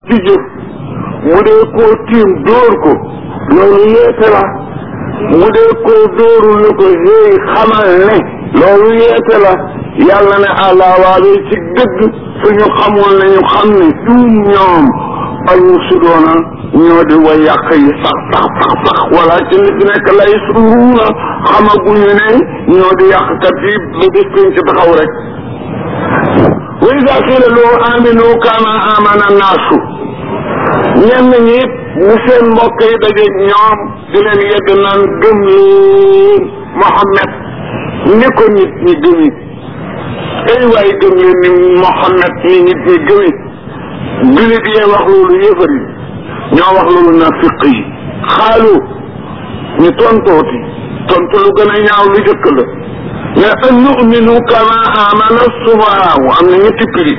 ci jëf bu dee koo tiim dóor ko loolu yeete la bu dee koo dóorul ni ko hey xamal ne loolu yeete la yàlla ne àllaa waawee ci dëgg suñu xamul ne ñu xam ne ñun ñoom al musudoona ñoo di way yàq yi sax sax sax sax wala ci li fi nekk lay suruuna xamaguñu ne ñoo di yàqkat yi ba bis pénc ci taxaw rek wa ida qiila loo aminu kama amana naasu ñenn ñi bu seen mbokk yi dajeeg ñoom di leen yedd naan gëm leen Mohammed ni ko nit ñi gëmi ay waay gëm leen ni Mohammed ni nit ñi gëmi julit yee wax loolu yëfar yi ñoo wax loolu nafiq yi xaalu ñu tontooti tontu lu gën a ñaaw lu jëkk la mais an numinu kama amana subaaw am na ñetti prix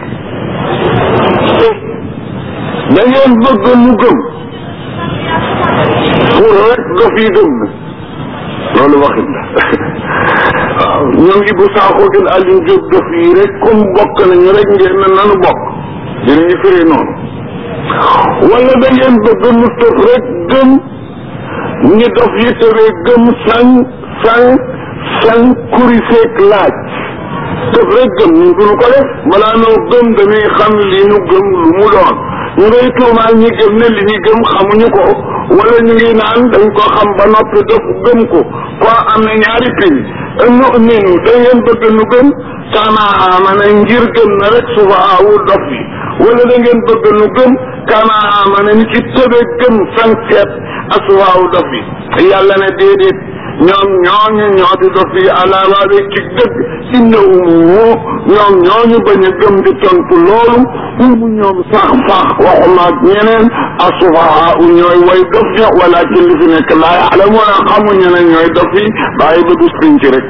da ngeen bëgg mu gëm pour rek dof yi gëm na loolu waxit la waaw ñoom Ibou Sakho gën Aliou Diop dof yi rek comme bokk nañu rek ngeen ne nanu bokk dinañu firi noonu wala da ngeen bëgg mu tëf rek gëm ñi dof yi tëbee gëm sañ sañ sañ kuri seek laaj tëf rek gëm ñu duñu ko def balaa noo gëm dañuy xam li ñu gëm lu mu doon ñu ngay tuumaal ñi gëm ne li ñu gëm xamuñu ko wala ñu ngi naan dañ ko xam ba noppi def gëm ko ko am na ñaari prix nu minu da ngeen bëgg nu gëm kama amana ngir gëm na rek suba awu dof yi wala da ngeen bëgg nu gëm kama amana ni ci tëbe gëm san seet aswaawu dof yi yàlla ne déedéet ñoom ñooñu ñoo di dof yi alaabaabe ci dëgg innahum ñoom ñooñu bañ a gëm di tontu loolu umu ñoom sax sax waxuma ak ñeneen asufaha u ñooy way dof ña wala ci li fi nekk laa yaalamuuna xamuñu ne ñooy dof yi bàyyi ba dus piñ ci rek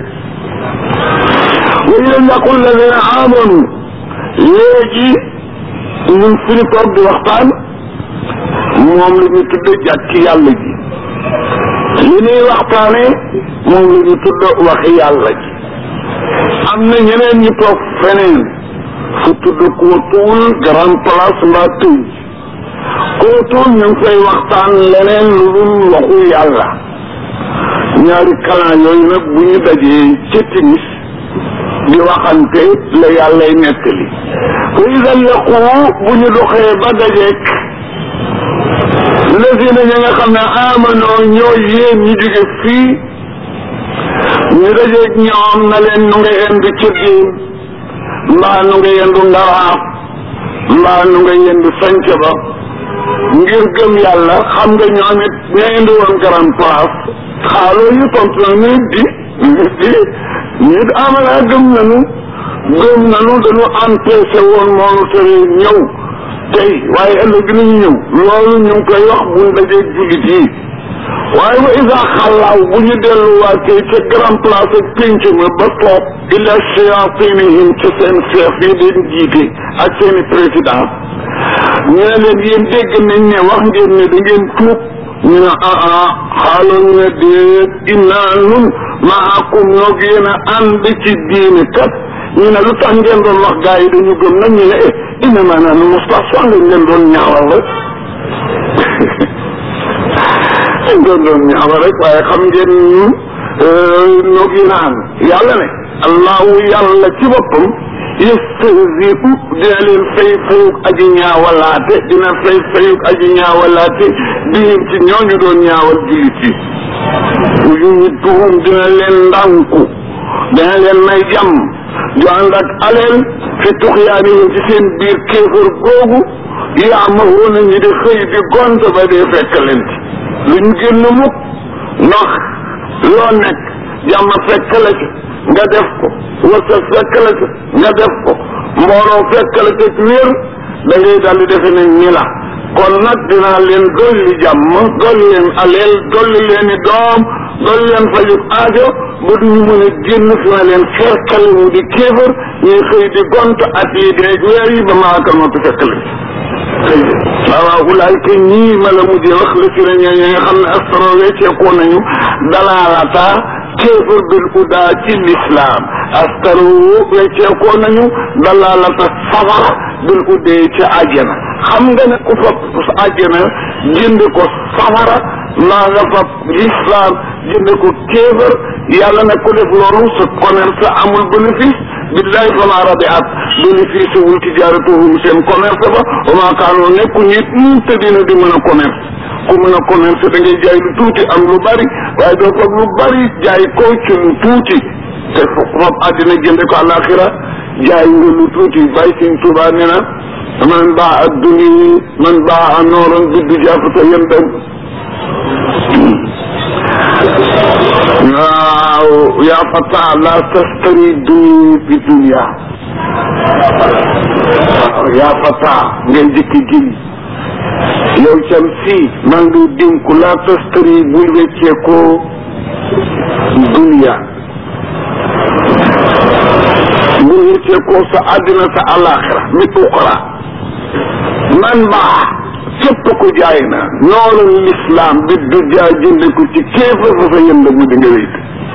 wa ida yaqul ladina amanu léegi ñun fi ñu toog di waxtaan moom la ñu tudde jàkk yàlla ji li ñuy waxtaane moom la ñu tudd waxi yàlla ji am na ñeneen ñu toog feneen fu tudd kootuwul grand place mbaa tëj kootuwul ñu ngi fay waxtaan leneen lu dul waxu yàlla ñaari kalan yooyu nag bu ñu dajee ca timis di waxante la yàllay nettali wa ida laqu bu ñu doxee ba dajeek lazina ña nga xam ne amanoo ñoo yéen ñu jóge fii ñu dajeeg ñoom na leen nu nga yendu ca diin mbaa nu nga yendu ndaraaf mbaa nu nga yendu sanc ba ngir gëm yàlla xam nga ñoom it ña indi woon grand place xaaloo ñu tontu nag nit di nit di nit amana gëm nanu gëm nanu dañu empêché woon moonu tere ñëw tey waaye ëllëg dinañu ñëw loolu ñu ngi koy wax buñ dajee jullit yi waaye wa isa xalaaw bu ñu delluwaatee ca grand place ak pénc ma ba toog ila shayatinihim ca seen chef yi leen jiite ak seeni président ñu ne leen yéen dégg nañ ne wax ngeen ne da ngeen tuub ñu ne ah ah xaaloo ñu ne déet innaa nun maakum noog yéen a ànd ci diine kat ñu ne lu tax ngeen doon wax gaa yi dañu gëm nag ñu ne eh inna maanaam nu Moustapha lañ leen doon ñaawal rek lañ doon doon ñaawal rek waaye xam ngeen ñun noog yi naan yàlla ne allahu yàlla ci boppam yastahzi'u dina leen fay fayug aji ñaawalaate dina fay fayug aji ñaawalaate bihim ci ñooñu doon ñaawal jullit yi yumidduhum dina leen ndànku dina leen may jàmm ju ànd ak aleel fi tuxyaanihim ci seen biir kéefër googu yaamahuuna ñi di xëy di gont ba dee fekk leen ci lu ñu génn mukk ndax loo nekk jàmm fekk la ci nga def ko wërsëg fekk la ci nga def ko mbooloo fekk la ci wér da ngay daal di defe ne ñi la kon nag dinaa leen dolli jàmm dolli leen aleel dolli leen i doom dolli leen fajub aajo ba duñu mën a génn fi ma leen fekkale mu di kéefër ñuy xëy di gont at yi deeg weer yi ba maakal ma tu fekk la ci waaw waaw ulaay ke ñii ma la mujjee wax la si ñoo ñi nga xam ne astro wecceekoo nañu dalaalata kéefër bil udaa ci lislaam astaro wecceekoo nañu dalaalata safara bil udee ci àjjana xam nga ne ku fab àjjana jënd ko safara maa nga fab l'islam jënd ko kéefër yàlla ne ku def loolu sa commerce amul bénéfice billahi fama rabiat bénéfice wul tijaaratuhum seen commerce ba wa maa kaanoo nekku nit ñu te dina di mën a commerce ku mën a commerce da ngay jaay lu tuuti am lu bari waaye doo fab lu bari jaay ko ci lu tuuti te fab àddina jënde ko àlaxira jaay nga lu tuuti bàyyi seen tuubaa nee na man baa a duni man baa a nooran biddu jaafata yendam waaw yaa fata la tastari duni bi dunia waaw yaa fata ngeen jëkki giñ yow cam si maa ngi dénku la tastari bul weccee ko dunia bul weccee ko sa àddina sa alaxira mi uxra man baa képp ku jaay na noonu l'islam bi du jaay jënd ko ci kéefar fa fa yënd mu di nga wéyt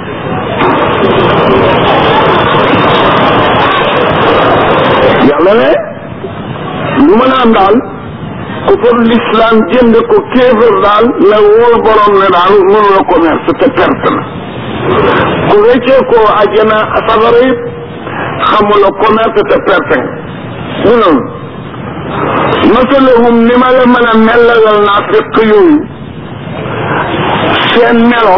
yàlla ne lu mën a am daal ku far l'islam jënd ko kéefar daal la wóor borom ne daal mënu la commerce te perte na ku weccee ko ajjana safara it xamula commerce te perte nga mu noonu masalahum ni ma la mën a mellalal naa fekk yooyu seen melo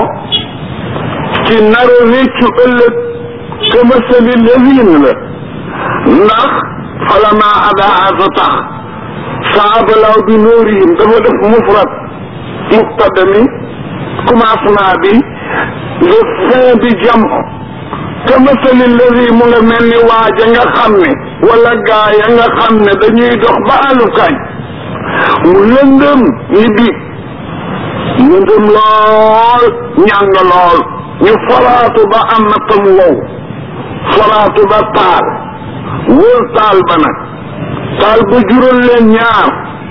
ci nara réccu ëllëg que masali levin la ndax falama adaa sa tax saabalaw bi nóorihim dafa def mufrat mubtada mi commencement bi le fin bi jam que masali levi mu nga mel ni waaja nga xam ne wala gaa ya nga xam ne dañuy dox ba àllukaay mu lëndëm ni bi lëndëm lool ñàng lool ñu falaatu ba am na tam wow falaatu ba taal wóor taal ba nag taal ba jural leen ñaar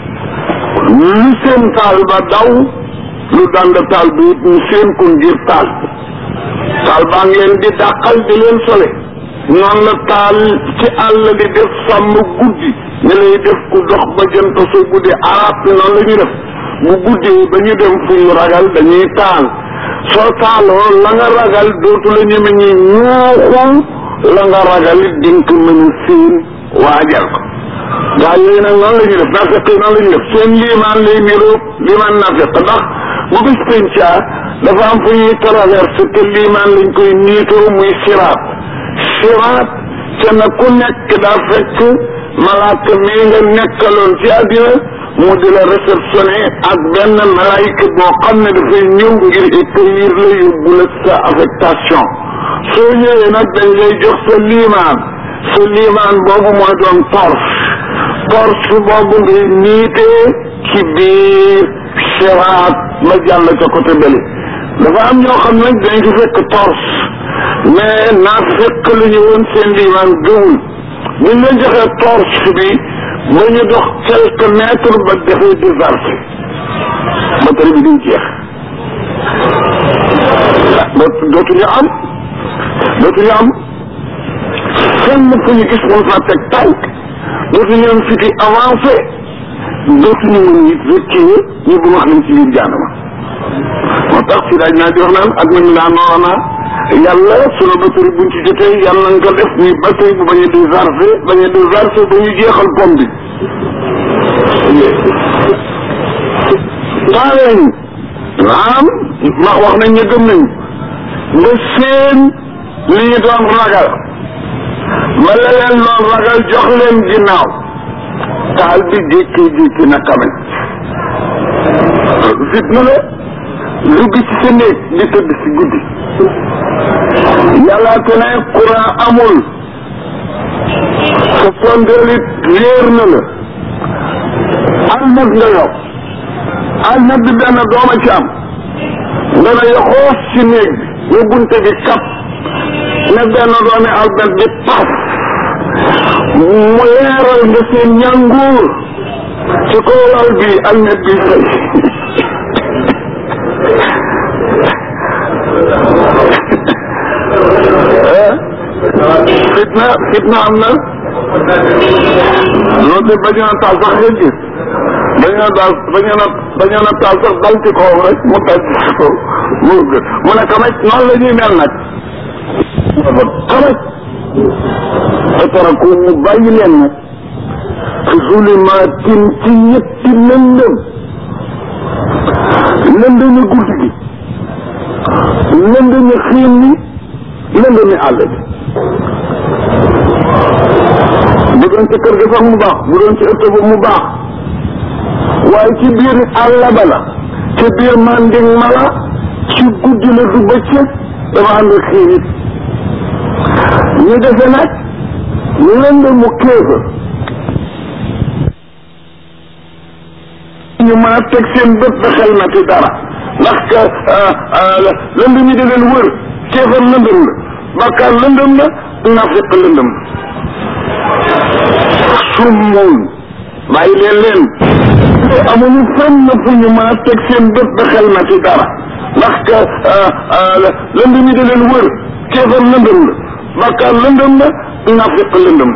lu seen taal ba daw lu dand taal bi it ñu seen ko ngir taal bi taal baa ngi leen di dàqal di leen sole noonu la taal ci àll di def sàmm guddi ne lay def ku dox ba jant so guddi arab bi noonu la ñuy def bu guddee ba ñu dem fu ñu ragal dañuy taal soo taaloo la nga ragal dootu la ñeme ñi ñuuxul la nga ragal it dinga ko mën a siin waajal ko gaa yooyu nag noonu la ñuy def naafeq yi noonu la ñuy def seen liimaan lay niroog liimaan naafeq ndax bu bis penca dafa am fu ñuy traversé te liimaan lañ koy niitoo muy siraat siraat te na ku nekk daa fekk malaaka mii nga nekkaloon ci àddina mu di la réceptionné ak benn malaayika boo xam ne dafay ñëw ngir accueillir la yóbbu la sa affectation soo ñëwee nag dañ lay jox sa liimaan sa liimaan boobu mooy doon torche torche boobu ngay niitee ci biir siraat ma jàll ca côté bële dafa am ñoo xam nag dañ fi fekk torche mais naa fekk lu ñu woon seen liimaan gëwul buñ leen joxee torche bi ba ñu dox quelques mètres ba dafay déversé batari bi duñ jeex dootuñu am dootuñu am fenn fu ñu gis mun faa teg tànk dootuñu am fiti avancé dootuñu mën it reculer ñu bu wax nañ ci biir jaanama moo tax si daaj naa di wax naan ak nañu naan noona yàlla sunu batterie buñ ci jotee yàlla nga ko def muy batterie bu bañ a déchargé bañ a déchargé ba ñu jeexal pom bi taaleen naam ma wax nañ ñu gëm nañu nga seen li ñu doon ragal ma la leen doon ragal jox leen ginnaaw taal bi jékki-jékki na kamen fitna la dugg ci sa néeg di tëdd si guddi yàlla te ne courant amul sa sondeel it réer na la almet nga yow almet bi benn dooma ci am nga ne yoxoos ci néeg bi ñu bunte bi kap ne benn doomi almet bi paf mu leeral nga seen ñànguur ci kaw lal bi almet bi fay fitna fitna am na loolu de bañ a taal sax nga gis bañ a daal bañ a bañ a taal sax dal ci kawam rek mu dal ci kaw moo gën mu ne kamaj noonu la ñuy mel nag kamaj fataraku mu bàyyi leen nag fi zulumaatin ci ñetti lëndëm lëndëmi guddi gi lëndëmi xiin ni lëndëmi àll bi bu doon ci kër gi sax mu baax bu doon ci ëtt ba mu baax waaye ci biir àll ba la ci biir manding ma la ci guddi la du bëccëg dafa ànd xiin it ñu defe nag lëndëmu kéefër ñu mën a teg seen bët ba xel na ci dara ndax que lëndëm yi da leen wër kéefar lëndëm la bakkaar lëndëm la nafiq lëndëm summun bàyyi leen leen amuñu fenn fu ñu mën a teg seen bët ba xel na ci dara ndax que lëndëm yi da leen wër kéefar lëndëm la bakkaar lëndëm la nafiq lëndëm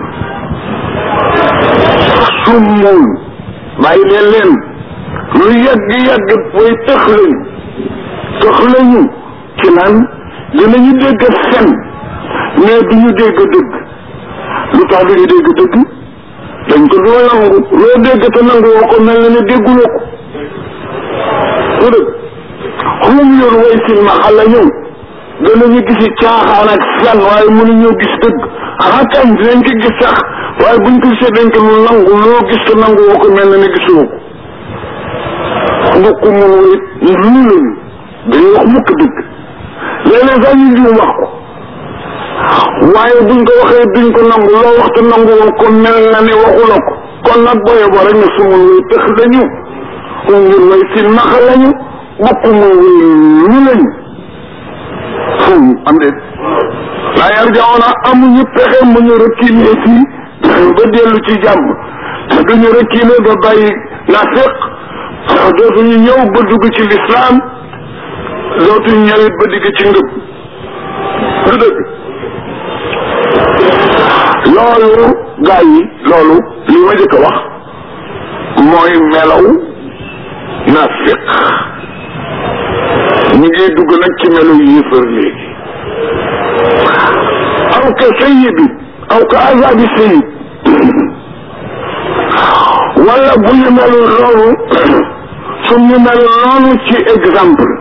summun bàyyi leen leen lu yàgg yàgg booy tëx lañu tëx lañu ci naan dinañu dégg fen mais du ñu dégg dëgg lu tax du ñu dégg dëgg dañ ko doo nangu loo dégg te nangu woo ko mel na ne dégguloo ko su dëgg xum yoon way silmaxa la ñëw danañu gisi caaxaan ak fen waaye mënuñoo gis dëgg xanaa kañ dinañ ko gis sax waaye buñ ko gisee dañ ko lu nangu loo gis te nangu woo ko mel na ne gisuloo ko mbokk mun wéet lu lañu dañuy wax mukk dëgg léeg-léeg sax ñu juum wax ko waaye buñ ko waxee duñ ko nangu loo waxtu nangu woon ko mel na ne waxuloo ko kon nag booye bo rek ne sumul wéy tëx lañu um ngir way silmaxa lañu mbokk mun wéy lu lañu fum am déet laa yar jawoona amuñu pexe mu ñu reculer fii ba dellu ci jàmm te duñu reculer ba bàyyi nafiq dootuñu ñëw ba dugg ci lislaam dootuñu ñëwit ba digg ci ngëb du dëgg loolu gaa yi loolu li ma jëkk a wax mooy melaw nafiq ñu ngi dugg nag ci melaw yéefar léegi aw ka sayyibi aw ka azabi sayyib wala bu ñu melul loolu su ñu mel noonu ci exemple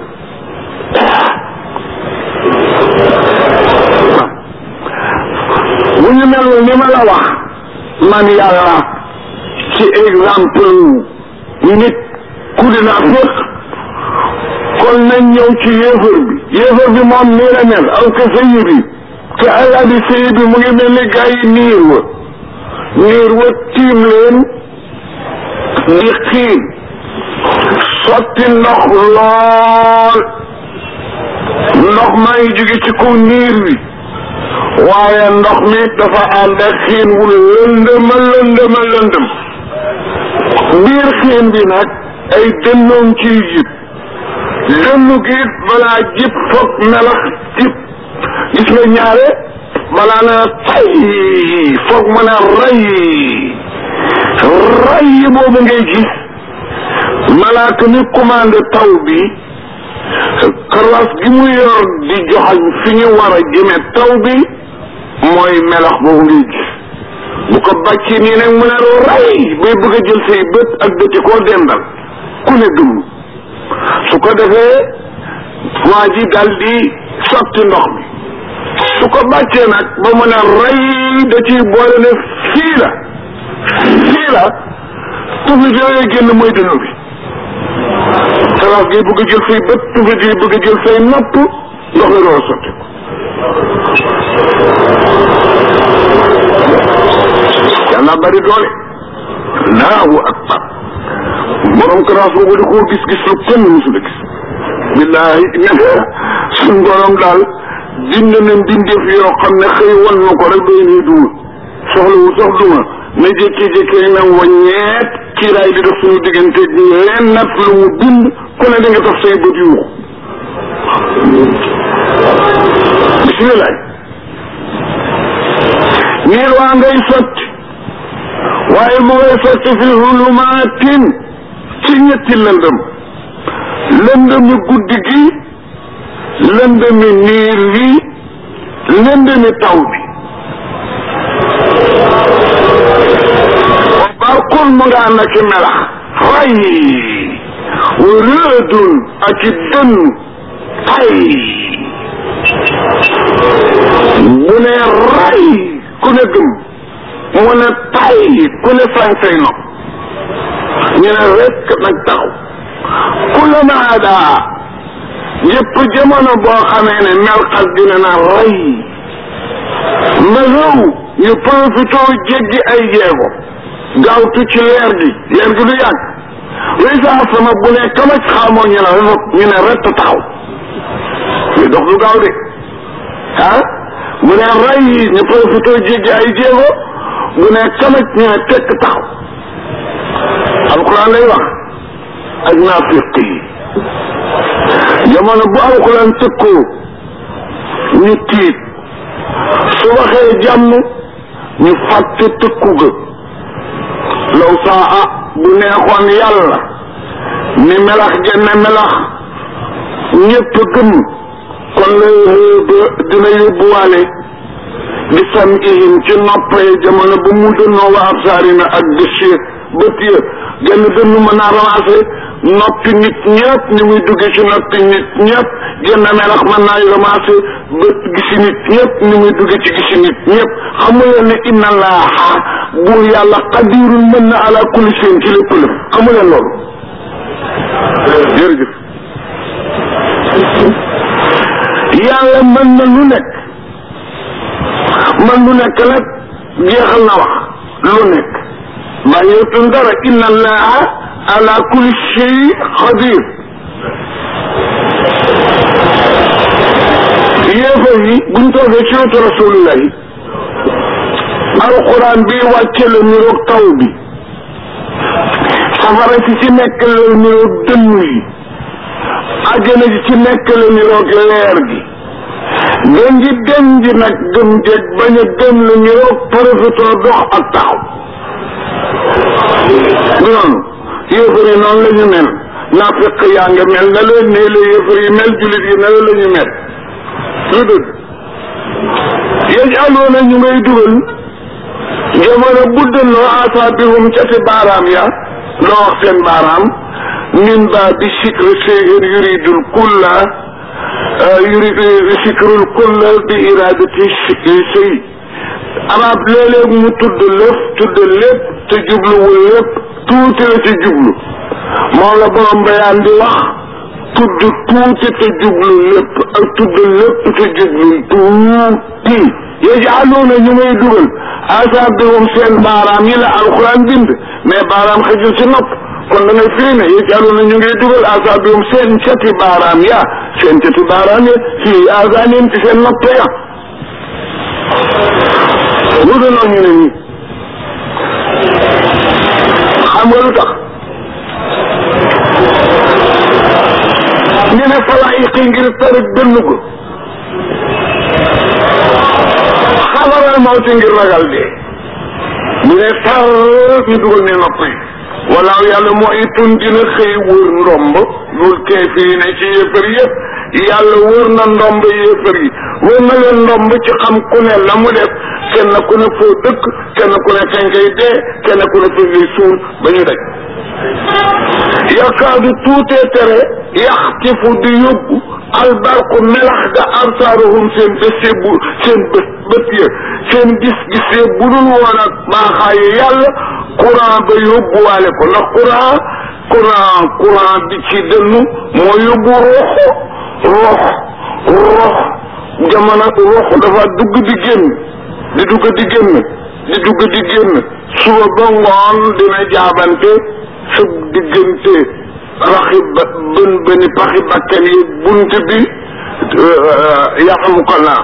bu ñu melul ni ma la wax man yàlla ci exemple nit ku dina fekk kon nañ ñëw ci yéefar bi yéefar bi moom nii la mel aw ka sëyi bi ka àlla bi sëyi bi mu ngi mel ni gaa yi niir wa niir wa tiim leen di xiin sotti ndox lool ndox maa ngi jóge ci kaw niir wi waaye ndox mi dafa ànd ak xiin wu lëndëma lëndëma lëndëm biir xiin bi nag ay dënnoom ciy jib dënnu gi balaa jib foog melax jib gis nga ñaare balaa na tay foog mën a ray ray boobu ngay gis malaaka mi commandé taw bi karaas gi mu yor di joxañ fi ñu war a jëme taw bi mooy melax boobu ngay gis bu ko bàccee nii nag mu ne ray bay bëgg a jël say bët ak bëti koo dendal ku ne gëm su ko defee waa ji dal di sotti ndox mi su ko bàccee nag ba mu ne ray da ciy boole ne fii la fii la tuflit yooyu génn mooy dënnu bi karaas gi bëgg a jël say bët tuflit yi bëgg a jël say nopp ndox mi door a sotti ko yàlla bari doole allahu akbar borom karaas boobu di koo gis gis lu kenn musul a gis billahi ne suñ borom daal bind na mbindeef yoo xam ne xëy wan na ko rek doy nii duma soxlawu sax duma na jékki-jékki na waññeet kiiraay di def suñu diggante leen nat lu mu bind ku ne da nga tax say bët yuuxu bismillah niir waa ngay sotti waaye mu ngay sotti fi hulumaatin ci ñetti lëndëm lëndëmi guddi gi lëndëmi niir wi lëndëmi taw bi barkul mu nga ànd ak i melax ray wa rëdun ak i dënn tay mu ne ray ku ne gëm mu ne tay ku ne sañ say nopp ñu ne rekk nag taxaw ku la naadaa yëpp jamono boo xamee ne melxas dina na ray ma rëw ñu profité jéggi ay jeego gaawtu ci leer gi leer gi du yàgg luy saa sama bu ne kamaj xamoo ñu ne ñu ne rett taxaw ñu dox du gaaw de ah mu ne ray ñu profité jéggi ay jéego bu ne kamaj ñu ne tekk taxaw alquran lay wax ak naafiq yi jamono bu alquran tëkkoo ñu tiit su waxee jàmm ñu fàtte tëkku ga law saa bu neexoon yàlla ni melax genn melax ñépp gëm kon la dina yóbbuwaale di sam ihim ci noppee jamono bu mu dënnoo wa absaarina ak bés bët ya genn dënnu mën naa ramassé noppi nit ñëpp ni muy duggee ci noppi nit ñëpp genn melax mën naa ramassé bët gisi nit ñëpp ni muy duggee ci gisi nit ñëpp xamu leen ne inna laaha buur yàlla qadirun mën na ala kulli shay'in ci lépp lépp xamu leen loolu jërëjëf yàlla mën na lu nekk man lu nekk nag jeexal na wax lu nekk bàyyeetun dara inna allaha ala kulli shay xadir yéefar yi buñ toogee ci wetu rasulillahi alquran bi wàcce la niroog taw bi safara si ci nekk la niroog dënn yi àjjana si ci nekk la niroog leer gi gën ji dem ji nag gëm jeeg bañ a gëm la niroog profitoo dox ak taxaw du noonu yéefar yi noonu la ñu mel naafiq yaa nga mel na leen ne la yéefar yi mel julit yi na la ñu mel lu dëgg yajaloona ñu ngay dugal jamono buddaloo asaabihum ca si baaraam ya loo wax seen baaraam min ba bi sikre séyéen yuridul kulla yurid sikrul kulla bi iradati sëy arab léeg-léeg mu tudd lëf tudd lépp te jubluwul lépp tuuti la ci jublu moom la borom bayaan di wax tudd tuuti te jublu lépp ak tudd lépp te jublu tuuti yajaaluuna ñu may dugal asaabihum seen baaraam yi la alxuraan bind mais baaraam xëjul ci nopp kon da ngay firi ne yajaaluuna ñu ngay dugal asaabihum seen cati baaraam ya seen cati baaraam ya fii asaanihim ci seen nopp ya lu dul noonu ñu ne nii xam nga lu tax ñu ne falaayiqi ngir tarik dënn ko xabaral mawti ngir ragal dee ñu ne tar ñu dugal ne nopp yi walaaw yàlla mooy tun dina xëy wër ndomb lul keefiri ne ci yéefar yëpp yàlla wër na ndomb yéefar yi wër na leen ndomb ci xam ku ne la mu def kenn ku ne foo dëkk kenn ku ne kañ koy dee kenn ku ne fi ngay suul ba ñu daj yakaadu tuutee tere yaxtifu di yóbbu albarku melax ga absaaruhum seen bés bu seen bët bët ya seen gis-gis ya bu dul woon ak baaxaayu yàlla courant ba yóbbuwaale ko ndax courant courant courant bi ci dënnu moo yóbbu rox rox rox jamono rox dafa dugg di génn di dugg di génn di dugg di génn suba ba ngoon dina jaabante sa diggante raxi ba bën bëni paxi bakkan yi bunt bi yaxamu ko naa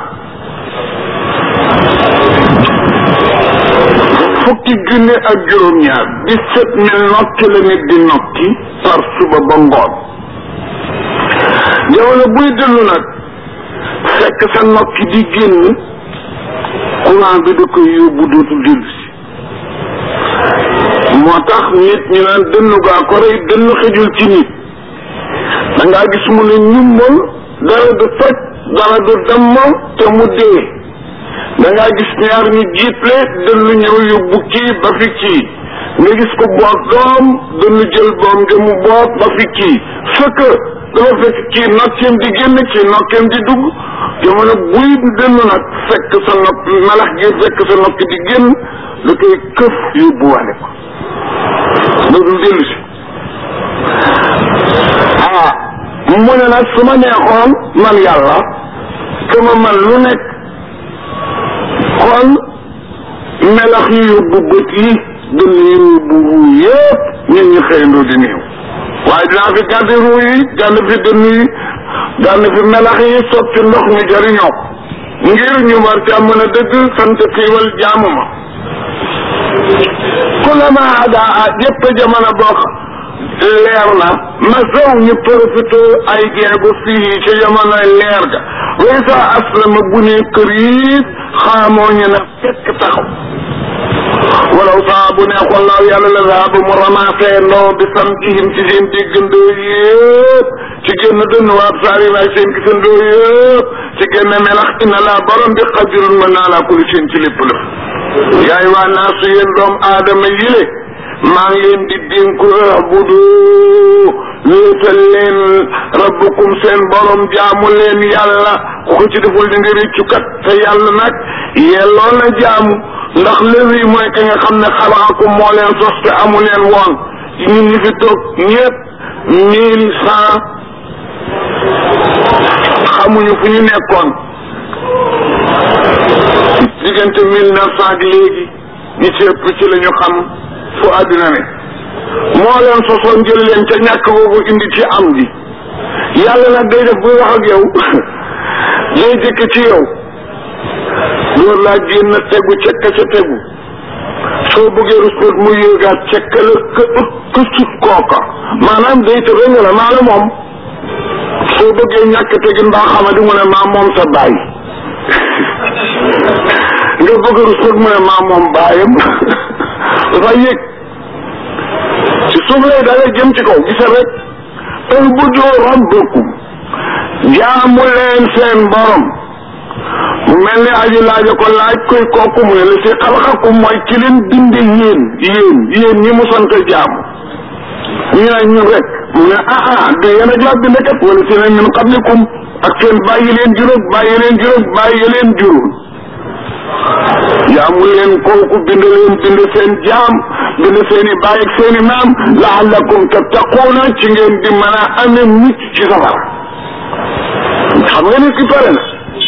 fukki junne ak juróom-ñaar dix-sept mille nokki la nit di nokki par suba ba ngoon jamono buy dellu nag fekk sa nokki di génn courant bi da koy yóbbu dootul dellu si moo tax nit ñu naan dënnu gaa ko rey dënnu xejul ci nit da ngaa gis mu ne ñumbal dara du toj dara du damm te mu dee da ngaa gis ñaar ñu jiitle dënnu ñëw yóbbu kii ba fi kii nga gis ko boot doom dënnu jël doom nga mu boot ba fi kii fekk dafa fekk kii nokkeem di génn kii nokkeem di dugg jamono buy dënnu nag fekk sa nopp melax gi fekk sa nopp di génn da koy këf yóbbuwaale ko loolu dellu si ah mu ne nag su ma neexoon man yàlla que ma man lu nekk kon melax yi yóbbu bët yi dënn yi yóbbu ruu yëpp ñun ñu xëyandoo di néew waaye dinaa fi gàddi ruu yi gàdd fi dënn yi gàdd fi melax yi sotti ndox mi jëriñoo ngir ñu war ca mën a dëgg sant xiiwal jaamu ma kulama adaa yëpp jamono bokk leer na ma sow ñu profité ay jeegu fii ci jamono leer ga way sa aslama bu ne kër yi xaamoo ñu ne fekk taxaw walaw saa bu neexoon laaw yàlla la zaaba mu ramassé ndoo bi sam ihim ci seen déggandoo yëpp ci génn dënn waab saari waay seen gisandoo yëpp ci génn melax ina laa borom bi xadirun mën naa laa kuli seen ci lépp la yaay waa naa su yéen doom aadama yile maa ngi leen di dénku abudu wéetal leen rabbukum seen borom jaamu leen yàlla ku ko ci deful di nga réccu kat te yàlla nag yelloo na jaamu ndax léegi mooy ka nga xam ne xalaqakum moo leen sos te amu leen woon ñun ñi fi toog ñëpp mille cent xamuñu fu ñu nekkoon diggante mille neuf cent ak léegi ñi ci ëpp ci la ñu xam fu àddina ne moo leen sosoon jël leen ca ñàkk boobu indi ci am ji yàlla nag day def buy wax ak yow day jëkk ci yow door laa génn tegu cekka ca tegu soo bëggee rusport mu yéegaat cekka la ka ëpp ka sut kooka maanaam day te nga la maa la moom soo bëggee ñàkk tegin mbaa xamadi mu ne maa moom sa baay nga bëgg rusport mu ne maa moom baayam dafa yéeg ci suuf lay dalee jëm ci kaw gisa rek ubudu rabbakum jaamu leen seen borom mu mel ni aji laaja ko laaj koy kooku mu ne la si xalaqakum mooy ki leen binde yéen yéen yéen ñi mu sant jaamu ñu ne ñun rek mu ne ah ah du yéen a jot binde kat wala si ne min qablikum ak seen bàyyi leen juróom bàyyi leen juróom bàyyi leen juróom jaamu leen kooku bind leen bind seen jaam bind seen i baay ak seen i maam laallakum tattaquuna ci ngeen di mën a amee mucc ci safara xam nga nit ki pare na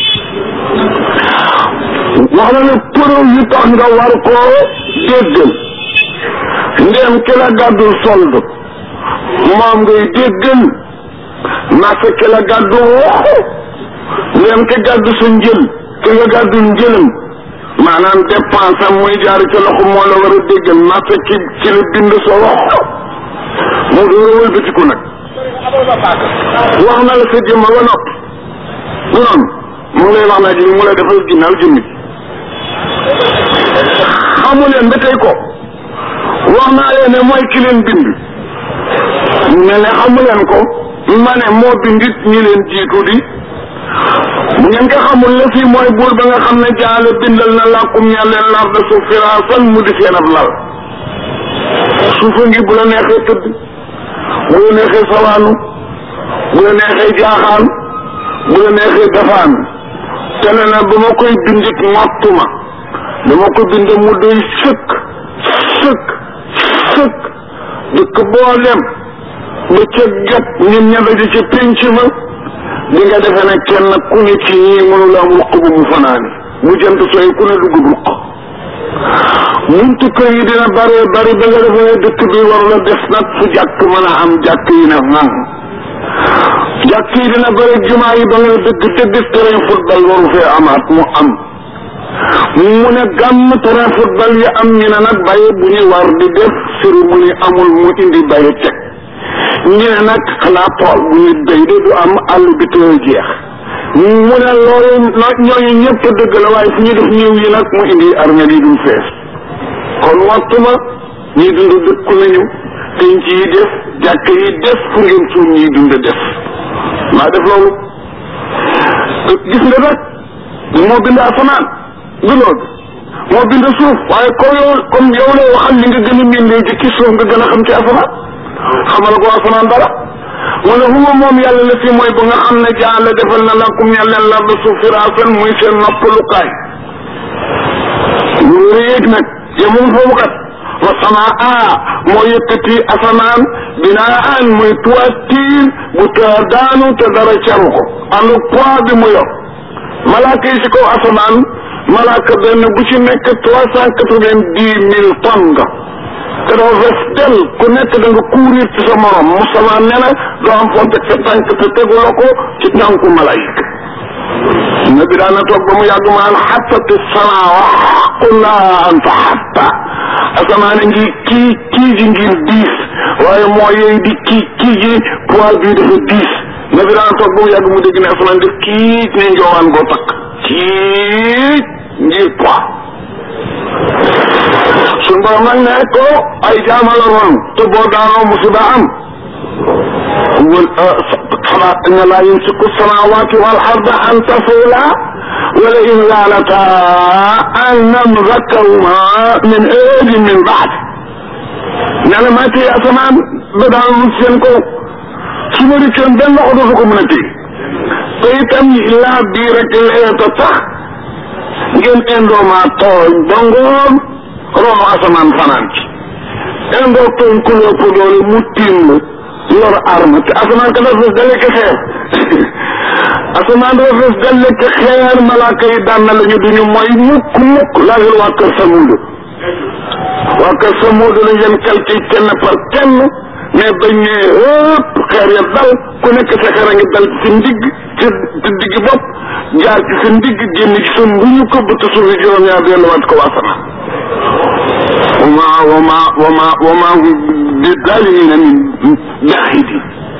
wax na ne preuve yu tax nga war koo déggal ndéem ki la gàddul solde moom ngay déggal marché ki la gàddu waxu ndéem ki gàddu sa njël ki nga gàddul njëlam maanaam dépense am muy jaar ci loxo moo la war a déggal marché ki ci la bind sa waxu mu door a wëlbatiku nag wax na la sa jëmma ba noppi du noonu mu ngi lay wax naa ji mu lay defal ginnaaw jëmmi xamu leen ba tey ko wax naa leen ne mooy ki leen bind ne ne xamu leen ko ma ne moo bindit ñi leen jiitu di bu ngeen ko xamul la fii mooy buur ba nga xam ne jaale bindal na làkkum ña leen lar de suuf firaasan mu di seen ab lal suufa ngi bu la neexee tëdd bu la neexee sawaanu bu la neexee jaaxaan bu la neexee dafaan te ne na ba ma koy bindit mottuma dama ko bind mu doy sëkk sëkk sëkk dëkk boo dem ba ca gat ñun ña daje ca pénc ma di nga defe ne kenn ku ne ci ñii mënu la am ruq bu mu fanaani bu jant sooy ku ne dugg ruq buntu kër yi dina bare bari ba nga defe ne dëkk bi war la des nag fu jàkk mën a am jàkk yi ne ngan jàkk yi dina bare jumaa yi ba nga dëgg dëgg terrain football waru fee amaat mu am mu ne gàmm terrain football yi am ñu ne nag bàyyi bu ñu war di def cérémonie amul mu indi bàyyi teg ñu ne nag xanaa tool bu ñu béy de du am àll bi tey jeex mu ne loolu ñooñu ñëpp dëgg la waaye fu ñu def ñëw yi nag mu indi armée yi duñ fees kon waxtu ma ñii dund dëkku nañu penc yi def jàkk yi def fu ngeen suul ñii dund def maa def loolu gis nga nag moo bind asamaan du loolu moo bind suuf waaye ko yow comme yow lay waxal li nga gën a miin léegi ci suuf nga gën a xam ci asamaan xamal ko asamaan dara mu ne huwa moom yàlla la fi mooy ba nga xam ne jaala defal na lakum ñel leen lar da suuf firaasan muy seen noppalukaay lu yéeg nag yemul foofu kat wa samaa moo yëkkati asamaan binaan muy toiture bu te daanu te dara caru ko ànd poids bi mu yor malaaka yi si kaw asamaan malaaka benn bu ci nekk trois cent quatre-vingt-dix mille tonnes nga te dafa fees del ku nekk da nga courir ci sa morom Moustapha nee na doo am foo teg sa tànk te teguloo ko ci tànku malayka nabi daan na toog ba mu yàgg maan xattati samaawa qullaa anta xatta asamaan ngi kii kii ji ngir diis waaye moo yey di kii kii ji poids bii dafa diis nabi daan toog ba mu yàgg mu dégg ne asamaan def kii ne njoowaan goo takk kii ngir poids suñ borom nag ne ko ay jaamala ron te boo daanoo musiba am wal xanaa inna laa yumsiku samaawaati wal arda an tazula wala in zaalata an namsakahuma min aadin min baad nee na maa téye asamaan ba daanu seen kaw su ma rikkoon benn loxo dootu ko mën a téye te itam laa bii rek leeta tax ngeen indoo maa tooñ ba ngoon ronu asamaan fanaan ci indoo tooñ ku lépp doole mu tiim la yor arme te asamaan ka dafa fees dalle ki xeer asamaan dafa fees dalle ki xeer malaaka yi daan na la ñu duñu mooy mukk mukk laajal waa kër Samuud waa kër Samuud lañ leen calcul kenn par kenn mais bañ ne ëpp xeer ya dal ku nekk sa xeer a ngi dal ci sa ndigg ci ci digg bopp jaar ci sa ndigg génn ci sa mbuñu ko ba te suufi juróom-ñaar delluwaat ko waa sama wama wama wama wama bi dalimina min jahidi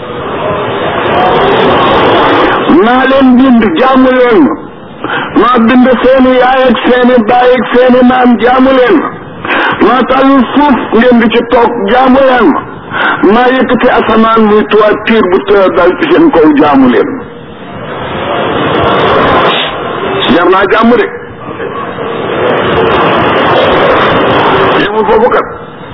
maa leen bind jaamu leen ma maa bind seeni yaay ak seeni baay ak seeni maam jaamu leen ma maa tàllu suuf ngeen di ci toog jaamu leen ma maa yëkkati asamaan muy toiture bu të dal ci seen kaw jaamu leen jar naa jàmm de yemul foofu kat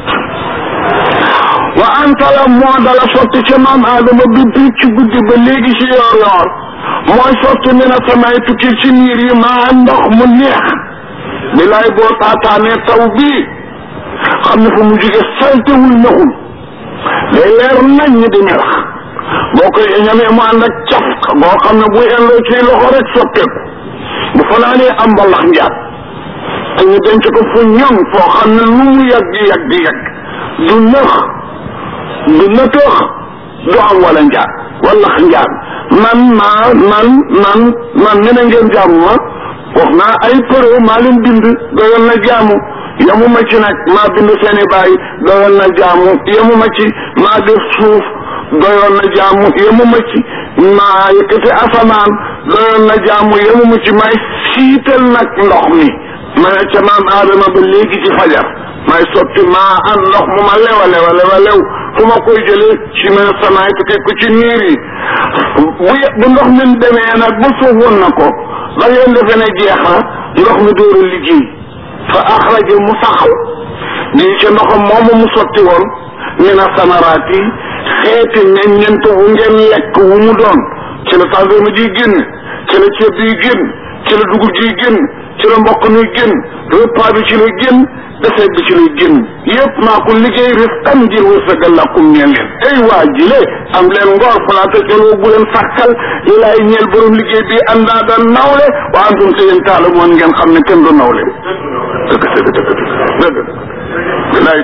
wa antala moo dala sotti ca maam aadama bi bi ci guddi ba léegi ci yoor yoor mooy sotti mi na samay tukki ci niir yi maa ndox mu neex bilaay boo taataanee taw bii xam ne fu mu jóge saltewul naxul day leer nañ ñi di melax boo koy ñamee mu ànd ak caf boo xam ne buy indoo ci loxo rek soppeeku bu fanaanee am mbalax njaat te ñu denc ko fu ñoŋ foo xam ne lu mu yàgg yàgg yàgg du nëx du nëtëx du am wala njaat wallax njaat man maa man man man ne na ngeen jaamu ma wax naa ay përëw maa leen bind doyoon na jaamu yamu ma ci nag maa bind seeni baay doyoon na jaamu yamu ma ci maa def suuf doyoon na jaamu yamu ma ci maa yëkkati asamaan doyoon na jaamu yamu ma ci maay siital nag ndox mi ma ne ca maam aadama ba léegi ci fajar may sotti maa an ndox mu ma lewa lewa lewa lew fu ma koy jëlee ci ma samaay tukkee ko ci niir yi bu bu ndox mi demee nag ba suuf woon na ko ba ngeen defe ne jeex na ndox mi door a liggéey fa axraja mu saxal nii ca ndoxam moomu mu sotti woon mina samaraat yi xeeti meññeent wu ngeen lekk wu mu doon ci la tàndarma ji génn ci la ceeb bi génn ci la dugub ji génn ci la mboq mi génn repas bi ci la génn defet bi ci lay génn yëpp maa ko liggéey rifqan ngir wërsëgal lakum ñeel leen ay waa jile am leen ngor falaa tajaloo bu leen sàkkal li laay ñeel borom liggéey bi andaa da nawle wa antum te yéen taala moon ngeen xam ne kenn du nawle dëgg dëgg dëgg dëgg bilaay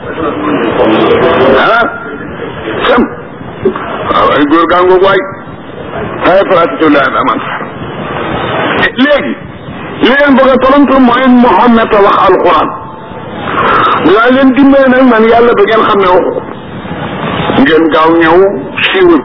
ah sam waaw ay góor gaa ngoog waay ay falaa tajaloo aman léegi li leen bëgg a tontu mooy Muhammad a wax alquran dinaa leen dimbale nag man yàlla ba ngeen xam ne waxu ko ngeen gaaw ñëw siiwal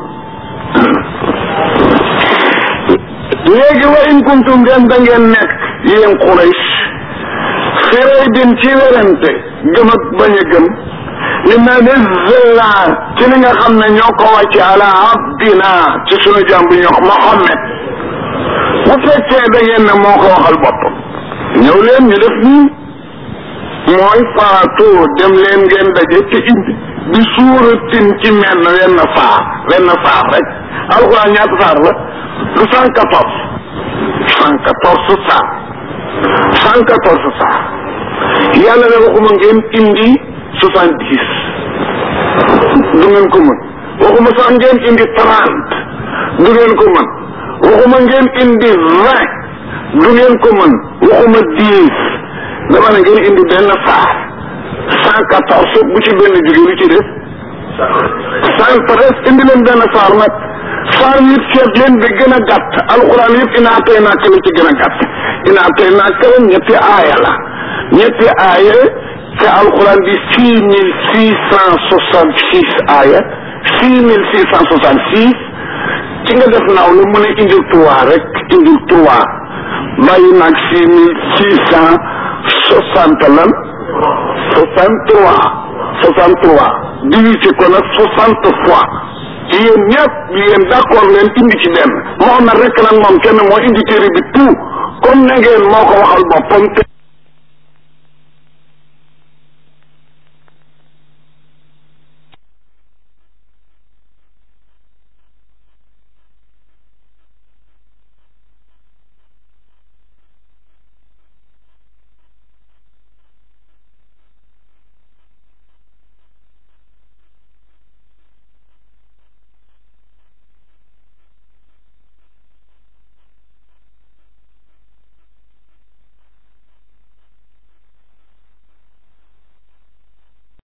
léegi wa in kuntum ngeen da ngeen nekk yéen Quraysh firey bin ci werante gëm ak bañ a gëm li ma nazzalna ci li nga xam ne ñoo ko wàcce ala abdina ci sunu jàmm bi ñoo Muhammad bu fekkee da ngeen ne moo ko waxal boppam ñëw leen ñu def nii mooy faatu dem leen ngeen daje te indi bi suuratin ci menn wenn saar wenn saar rek alxuraan ñaata saar la du cent quatorze cent quatorze saar cent quatorze saar yàlla ne waxuma ngeen indi soixante dix du ngeen ko mën waxuma sax ngeen indi trente du ngeen ko mën waxuma ngeen indi vingt du ngeen ko mën waxuma dix dama ne ngeen indi benn saar cent quatorze bu ci benn jóge lu ci def cent treize indi leen benn saar nag saar yëpp seet leen bi gën a gàtt alxuraan yëpp inaa tey naaka la ci gën a gàtt inaa tey naaka la ñetti aaya la ñetti aaya te alxuraan di six mille six cent soixante six aaya six mille six cent soixante six ci nga def naaw la mu ne indil trois rek indil trois bàyyi naag six mille six cent soixante lan soixante trois soixante trois divisé ko nag soixante fois yéen ñëpp yéen d'accord leen indi ci benn Muhammad rek nag moom kenn moo indi téere bi tout comme na ngeen moo ko waxal boppam